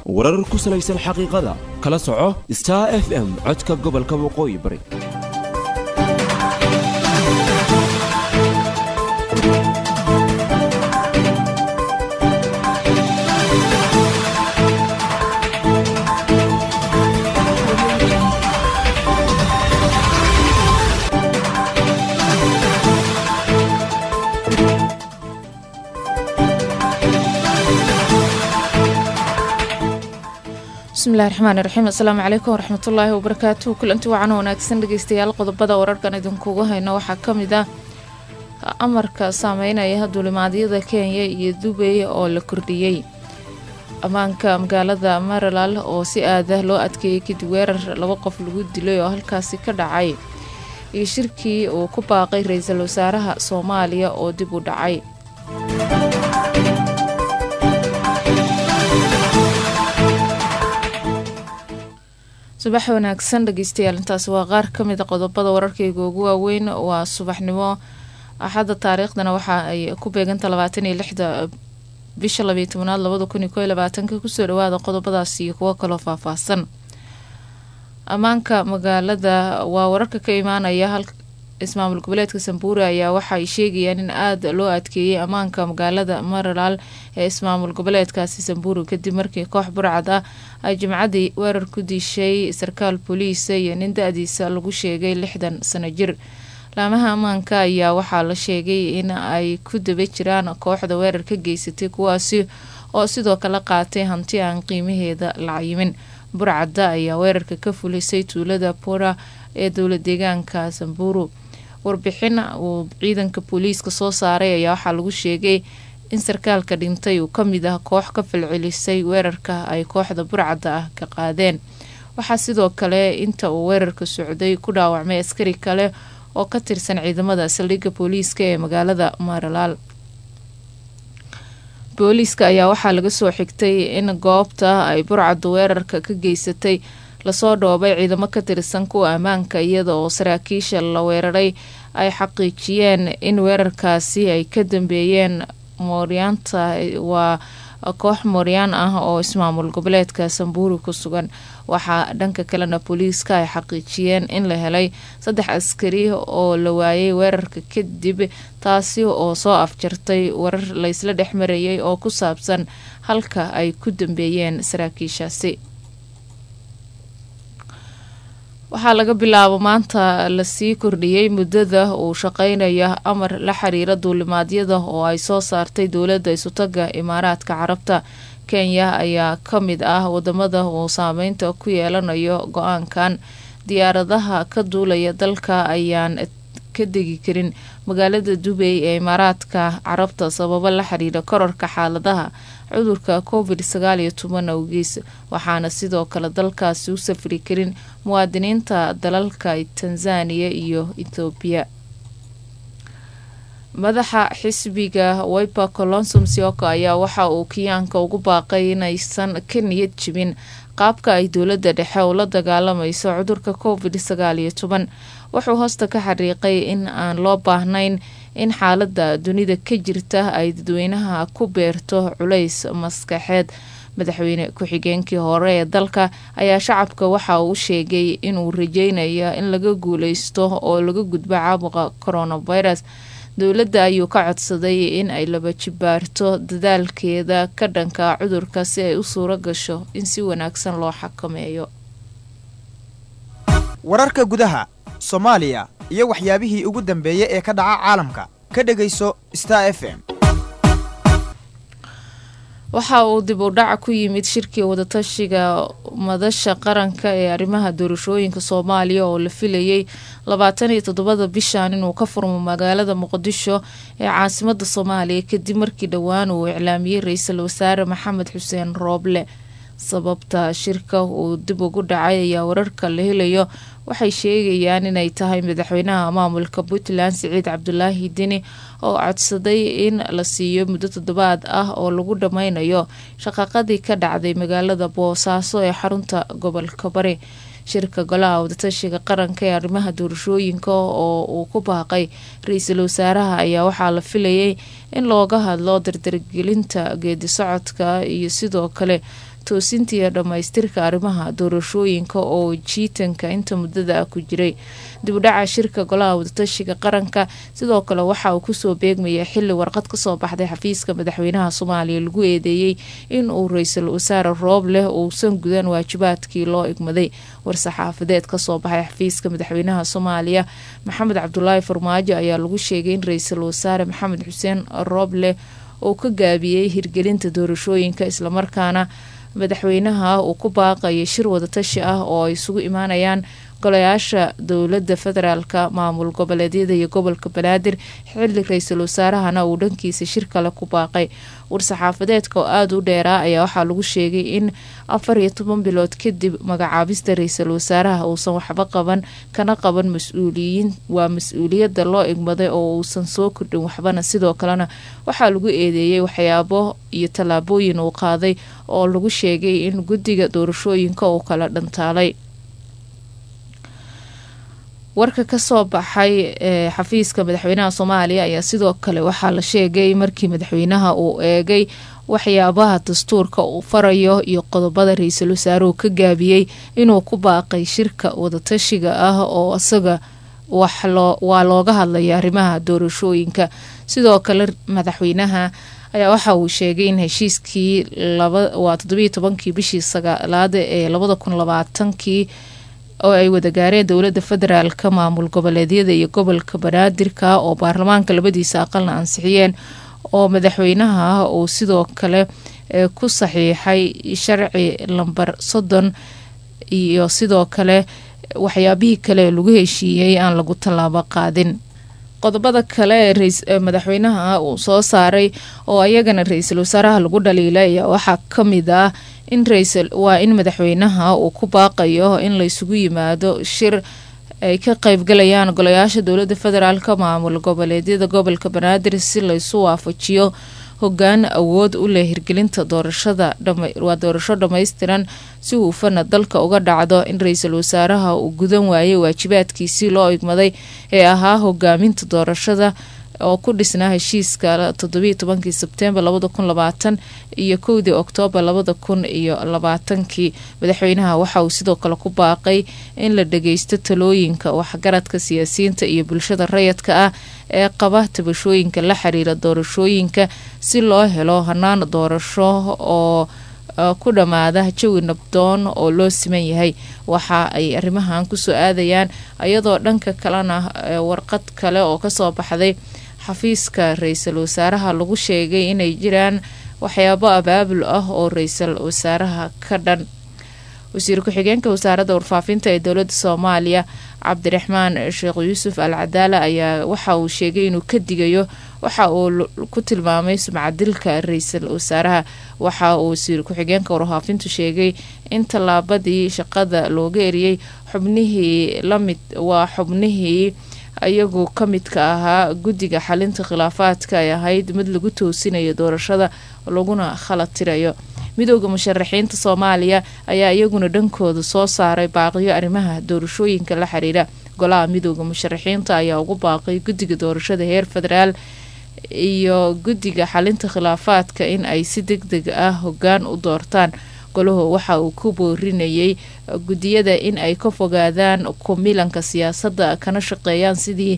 warar ku salaysan xaqiiqada kala soco star f m codka gobolka waqooyi bari bismillahi raxmaani raxiim assalaamu calaykum waraxmatullaahi wabarakaatuhu kulanti wacan wanaagsan dhegeystayaal qodobada wararkan idinkugu hayno waxaa ka mid ah amarka saameynaya duulimaadyada kenya iyo dubey oo la kordhiyey ammaanka magaalada maryland oo si aada loo adkeeyey kadib weerar laba qof lagu dilay oo halkaasi ka dhacay iyo shirkii uu ku baaqay ra-iisul wasaaraha soomaaliya oo dib u dhacay subax wanaagsan dhegeystayaal intaasi waa qaar ka mid a qodobada wararkayga ugu waaweyn waa subaxnimo axadda taariikhdana waxa ay ku beeganta labaatan iyo lixda bisha labiyo tobanaad labada kun iyo koo iyo labaatanka kusoo dhawaada qodobadaas iyo kuwo kaloo faahfaahsan ammaanka magaalada waa wararka ka imaanaya ismaamul goboleedka sambuure ayaa waxa ay sheegayaan in aada loo adkeeyey ammaanka magaalada maryland ee ismaamul goboleedkaasi sambuure kadib markii koox burcad ah ay jimcadii weerar ku dishay sarkaal booliisa iyo nin da-diisa lagu sheegay lixdan sano jir laamaha ammaanka ayaa waxaa la sheegay in ay ku daba jiraan kooxda weerar ka geysatay kuwaasi oo sidoo kale qaatay hanti aan qiimaheeda la cayimin burcadda ayaa weerarka ka fulisay tuulada pora ee dowla deegaanka samburu warbixin uu ciidanka booliiska soo saaray ayaa waxaa lagu sheegay in sarkaalka dhintay uu kamid ah koox ka falcelisay weerarka ay kooxda burcadda ah ka qaadeen waxaa sidoo kale inta uu weerarka socday ku dhaawacmay askari kale oo ka tirsan ciidamada saldhigga booliiska ee magaalada maryland booliiska ayaa waxaa laga soo xigtay in goobta ay burcaddu weerarka ka geysatay lasoo dhoobay ciidamo ka tirsan kuwa ammaanka iyada oo saraakiisha la weeraray ay xaqiijiyeen in weerarkaasi ay ka dambeeyeen mooryaanta waa koox mooryaan ah oo ismaamul goboleedka samburu ku sugan waxaa dhanka kalena booliiska ay xaqiijiyeen in la helay saddex askari oo la waayay weerarka kadib taasi oo soo afjartay warar laysla dhex marayay oo ku saabsan halka ay ku dambeeyeen saraakiishaasi waxaa laga bilaabo maanta lasii kordhiyey muddada uu shaqeynaya amar la xiriira duulimaadyada oo ay soo saartay dowladda isutaga imaaraadka carabta kenya ayaa ka mid ah wadamada uu saameynta ku yeelanayo go-aankan diyaaradaha ka duulaya dalka ayaan ka degi karin magaalada dubey ee imaaraadka carabta sababo la xiriira korarka xaaladaha cudurka covid sagaal iyo toban awgiis waxaana sidoo kale dalkaasi u safri karin muwaadiniinta dalalka tanzaniya iyo ethoobiya madaxa xisbiga wiper colonsum sioko ayaa waxa uu kiyaanka ugu baaqay inaysan ka niyad jibin qaabka ay dowladda dhexe ula dagaalamayso cudurka covid sagaal iyo toban wuxuu hoosta ka xariiqay in aan loo baahnayn in xaalada dunida ka jirta ay dadweynaha ku beerto culays maskaxeed madaxweyne ku-xigeenkii hore ee dalka ayaa shacabka waxa uu sheegay inuu rajeynaya in laga guuleysto oo laga gudbo caabuqa coronavirus dowladda ayuu ka codsaday in ay laba jibaarto dadaalkeeda ka dhanka cudurka si ay u suuro gasho in si wanaagsan loo xakameeyo wararka gudaha soomaaliya iyo waxyaabihii ugu dambeeyey ee ka dhaca caalamka ka dhegayso star f m waxa uu dib u dhac ku yimid shirkii wadatashiga madasha qaranka ee arrimaha doorashooyinka soomaaliya oo la filayay labaatan iyo toddobada bishan inuu ka furmo magaalada muqdisho ee caasimada soomaaliya kadib markii dhowaan uu iclaamiyey ra-iisul wasaare maxamed xuseen rooble sababta shirka uu dib ugu dhacay ayaa wararka la helayo waxay sheegayaan inay tahay madaxweynaha maamulka puntland siciid cabdulaahi deni oo codsaday in la siiyo muddo toddobaad ah oo lagu dhammaynayo shaqaqadii ka dhacday magaalada boosaaso ee xarunta gobolka bari shirka golaha wadatashiga qaranka ee arrimaha doorashooyinka oo uu ku baaqay ra-iisul wasaaraha ayaa waxaa la filayay in looga hadlo dardargelinta geedi socodka iyo sidoo kale toosinta iyo dhammaystirka arrimaha doorashooyinka oo jiitanka inta muddada ah ku jiray dibudhaca shirka golaha wadatashiga qaranka sidoo kale waxa uu kusoo beegmayay xili warqad kasoo baxday xafiiska madaxweynaha soomaaliya lagu eedeeyey in uu ra-iisul wasaare roob leh uusan gudan waajibaadkii loo igmaday war-saxaafadeed kasoo baxay xafiiska madaxweynaha soomaaliya maxamed cabdulaahi farmaajo ayaa lagu sheegay in ra-iisul wasaare maxamed xuseen roobleh uu ka gaabiyey hirgelinta doorashooyinka islamarkaana madaxweynaha uu ku baaqayay shir wadatashi ah oo ay isugu imaanayaan golayaasha dowlada federaalka maamul goboleedyada iyo gobolka banaadir xili ra-iisul wasaarahana uu dhankiisa shir kale ku baaqay war-saxaafadeedka oo aada u dheeraa ayaa waxaa lagu sheegay in afar iyo toban bilood kadib magacaabista ra-iisul wasaaraha uusan waxba qaban kana qaban mas-uuliyiin waa mas-uuliyadda loo igmaday oo uusan soo kordhin waxbana sidoo kalena waxaa lagu eedeeyey waxyaabo iyo tallaabooyin uu qaaday oo lagu sheegay in guddiga doorashooyinka uu kala dhantaalay warka kasoo baxay ee xafiiska madaxweynaha soomaaliya ayaa sidoo kale waxaa la sheegay markii madaxweynaha uu eegay waxyaabaha dastuurka uu farayo iyo qodobada ra-iisul wasaaruhu ka gaabiyey inuu ku baaqay shirka wadatashiga ah oo isaga waa looga hadlaya arrimaha doorashooyinka sidoo kale madaxweynaha ayaa waxa uu sheegay in heshiiskii waa toddobiiyo tobankii bishii sagaalaada ee labada kun labaatankii oo ay wada gaareen dowlada federaalka maamul goboleedyada iyo gobolka banaadirka oo baarlamaanka labadiisa aqalna ansixiyeen oo madaxweynaha uu sidoo kale ku saxiixay sharci lambar soddon iyo sidoo kale waxyaabihii kale lagu heshiiyey aan lagu tallaabo qaadin qodobada kale ee madaxweynaha uu soo saaray oo ayagana ra-iisul wasaaraha lagu dhaliilay ayaa waxaa kamid ah in waa in madaxweynaha uu ku baaqayo in laysugu yimaado shir ay ka qeybgalayaan golayaasha dowlada federaalka maamul goboleedyada gobolka banaadir si laysu waafajiyo hogaan awood u leh hirgelinta doorashada waa doorasho dhammaystiran si huufana dalka uga dhacdo in ra-iisul wasaaraha uu gudan waayay waajibaadkiisii loo igmaday ee ahaa hogaaminta doorashada oo ku dhisnaa heshiiska toddobiiyo tobankii sebtembar labada kun labaatan iyo kowdii oktoobar labada kun iyo labaatankii madaxweynaha waxa uu sidoo kale ku baaqay in la dhageysto talooyinka waxgaradka siyaasiyiinta iyo bulshada rayadka ah ee qaba tabashooyinka la xiriira doorashooyinka si loo helo hanaan doorasho oo ku dhammaada jawi nabdoon oo loo siman yahay waxa ay arrimahan kusoo aadayaan iyadoo dhanka kalena warqad kale oo kasoo baxday xafiiska ra-iisul wasaaraha lagu sheegay inay jiraan waxyaabo abaabul ah oo ra-iisul wasaaraha ka dhan wasiir ku-xigeenka wasaaradda warfaafinta ee dowladda soomaaliya cabdiraxmaan sheekh yuusuf al cadaala ayaa waxa uu sheegay inuu ka digayo waxa uu ku tilmaamay sumcadilka ra-iisul wasaaraha waxa uu wasiir ku-xigeenka warfaafintu sheegay in tallaabadii shaqada looga eriyey xubnihii lamid waa xubnihii iyagu ka midka ahaa guddiga xalinta khilaafaadka ay ahayd mid lagu toosinayo doorashada laguna khalad tirayo midooda musharaxiinta soomaaliya ayaa iyaguna dhankooda soo saaray baaqiyo arrimaha doorashooyinka la xiriira golaha midooda musharaxiinta ayaa ugu baaqay guddiga doorashada heer federaal iyo guddiga xalinta khilaafaadka in ay si deg deg ah hogaan u doortaan golahu waxa uu ku boorinayay guddiyada in ay ka fogaadaan kumilanka siyaasadda kana shaqeeyaan sidii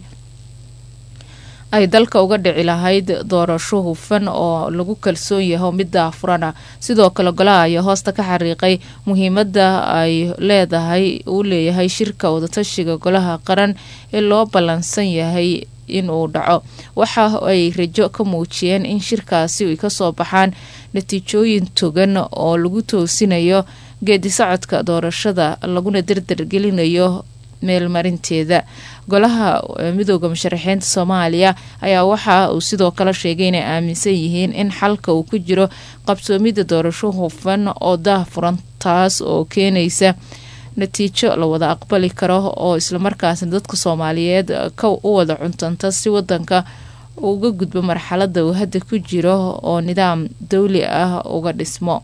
ay dalka uga dhici lahayd doorasho hufan oo lagu kalsoon yaho midda furana sidoo kale golaha ayaa hoosta ka xariiqay muhiimadda ay leedahay uu leeyahay shirka wadatashiga golaha qaran ee loo ballansan yahay inuu dhaco waxa ay rajo ka muujiyeen in shirkaasi ay kasoo baxaan natiijooyin togan oo lagu toosinayo geedi socodka doorashada laguna dardargelinayo meelmarinteeda golaha midooda musharaxiinta soomaaliya ayaa waxa uu sidoo kale sheegay inay aaminsan yihiin in xalka uu ku jiro qabsoomida doorasho hufan oo daahfuran taas oo keenaysa natiijo la wada aqbali karo oo islamarkaasna dadka soomaaliyeed ka u wada cuntanta si wadanka uga gudbo marxalada uu hadda ku jiro oo nidaam dawli ah uga dhismo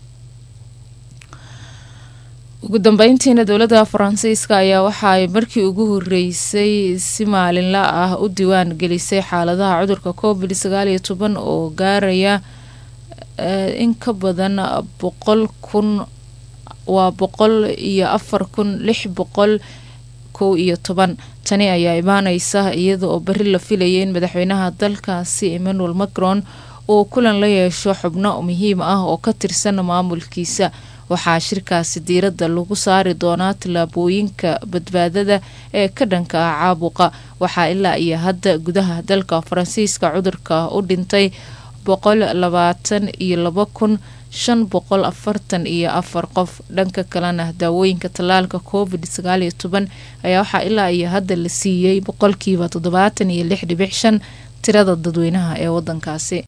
ugu dambeyntiina dowladda faransiiska ayaa waxa ay markii ugu horeysay si maalinla ah u diiwaan gelisay xaaladaha cudurka covid sagaal iyo toban oo gaaraya in ka badan boqol kun waa boqol iyo afar kun lix boqol kow iyo toban tani ayaa imaaneysa iyada oo beri la filayay in madaxweynaha dalkaasi emmanuel macron uu kulan la yeesho xubno muhiim ah oo ka tirsan maamulkiisa waxaa shirkaasi diiradda lagu saari doonaa tallaabooyinka badbaadada ee ka dhanka ah caabuqa waxaa ilaa iyo hadda gudaha dalka faransiiska cudurka u dhintay boqol labaatan iyo laba kun shan boqol afartan iyo afar qof dhanka kalena daawooyinka tallaalka covid sagaal iyo toban ayaa waxaa ilaa iyo hadda la siiyey boqolkiiba toddobaatan iyo lix dhibic shan tirada dadweynaha ee wadankaasi